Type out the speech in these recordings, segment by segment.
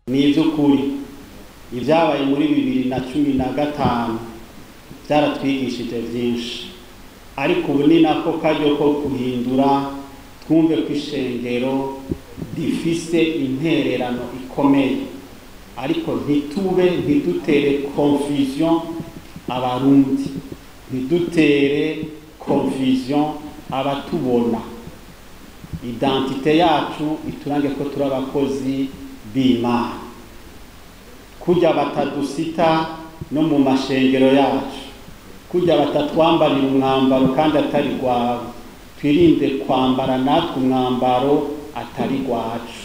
ni iby'ukuri ibyabaye muri bibiri na cumi na gatanu byaratwigishije byinshi ariko ubu ni nako karyo ko guhindura twumve ko ishengero rifise intererano ikomeye ariko ntitube ntidutere confusion abarundi ntidutere confusion abatubona identite yacu iturange ko turi abakozi b'imana kujya batadusita no mu mashengero yacu kujya batatwambarira umwambaro kandi atari rwawe twirinde kwambara natwe umwambaro atari rwacu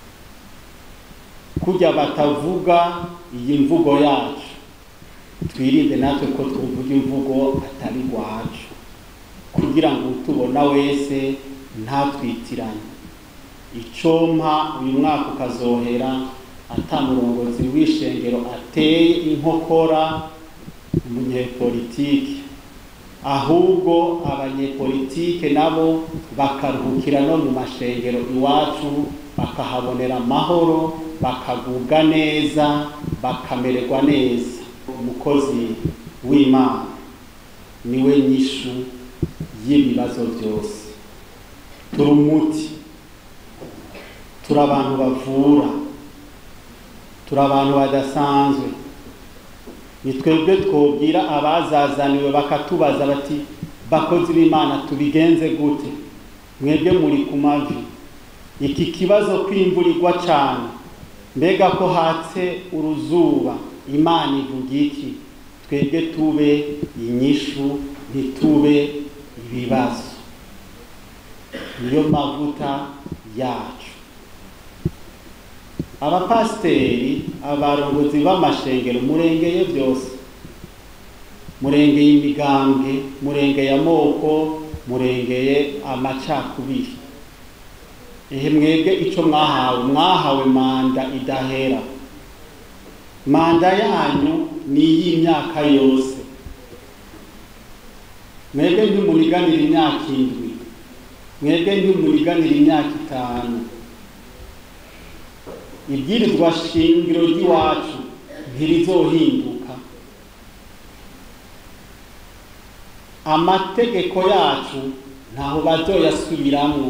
kujya batavuga iyi mvugo yacu twirinde natwe ko tuvuga imvugo atari rwacu kugira ngo utubona wese ntatwitiranye icompa uyu mwaka ukazohera atamurongozi w'ishengero ateye inkokora umunyepolitike ahubwo abanyepolitike nabo bakaruhukira no mu mashengero iwacu bakahabonera amahoro bakagubwa neza bakamererwa neza umukozi w'imana niwe nyishu y'ibibazo byose turi umuti turi abantu bavura turi abantu badasanzwe ni twebwe twobwira abazazaniwe bakatubaza bati bakozi b'imana tubigenze gute mwebwe muri ku mavi iki kibazo kwimburirwa cyane mbega ko hatse uruzuba imana ivuga iki twebwe tube inyishu ntitube ibibazo niyo mavuta yacu abapasiteri abarongozi b'amashengero murengeye byose murengeye imigambwe murengeye amoko murengeye amacakubiri ehe mwebwe icyo mwahawe mwahawe manda idahera manda yanyu ni iy'imyaka yose mwebwe ntimuriganira imyaka indwi mwebwe ntimuriganira imyaka itanu ibwirizwa shingiro ry'iwacu ntirizohinduka amategeko yacu ntaho bazoyasubiramwo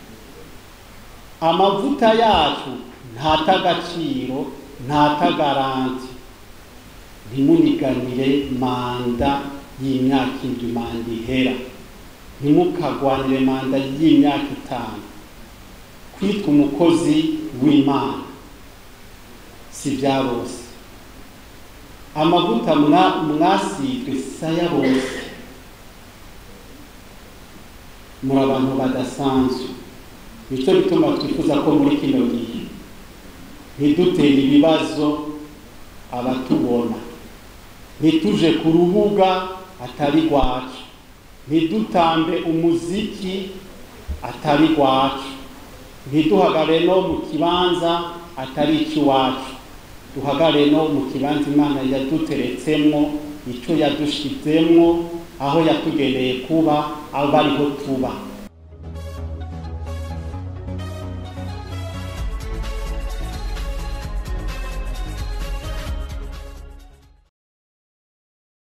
amavuta yacu ntatagaciro ntatagaranti ntimuniganire manda y'imyaka indwi manda ihera ntimukagwanire manda y'imyaka itanu kwitwa umukozi w'imana si bya bose amavuta mwasizwe saya bose muri abantu badasanzwe nicyo bituma twifuza ko muri kino gihe ntidutere ibibazo abatubona ntituje ku rubuga atari rwacu ntidutambe umuziki atari rwacu ntiduhagare no mu kibanza atari icy'iwacu duhagare no mu kibanza imana yaduteretsemo icyo yadushizemo aho yatugeneye kuba aba ariho tuba